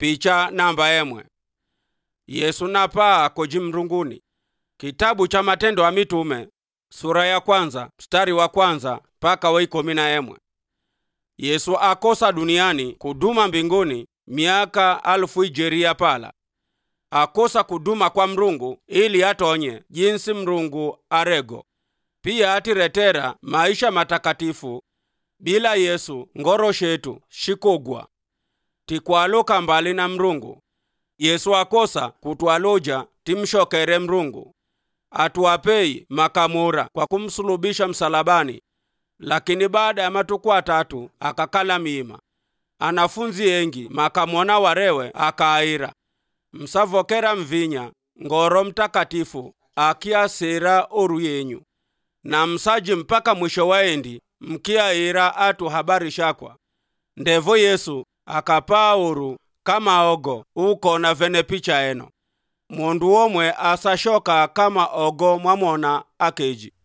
picha namba emwe yesu napaa koji mrunguni kitabu cha matendo ya mitume sura ya kwanza mstari wa kwanza mpaka wa ikumi na emwe yesu akosa duniani kuduma mbinguni miaka alfu ijeria pala akosa kuduma kwa mrungu ili atonye jinsi mrungu arego pia atiretera maisha matakatifu bila yesu ngoro shetu shikogwa tikwaloka mbali na mrungu yesu akosa kutwaloja timshokere mrungu atuwapei makamura kwa kumsulubisha msalabani lakini baada ya matuku atatu akakala miima anafunzi engi makamwona warewe akaayira msavokera mvinya ngoro mtakatifu akiasira oru yenyu na msaji mpaka mwisho waendi mkiaira atu habari shakwa ndevo yesu akapaa oru kama ogo ukona vene picha eno mundu omwe asashoka kama ogo mwamona akeji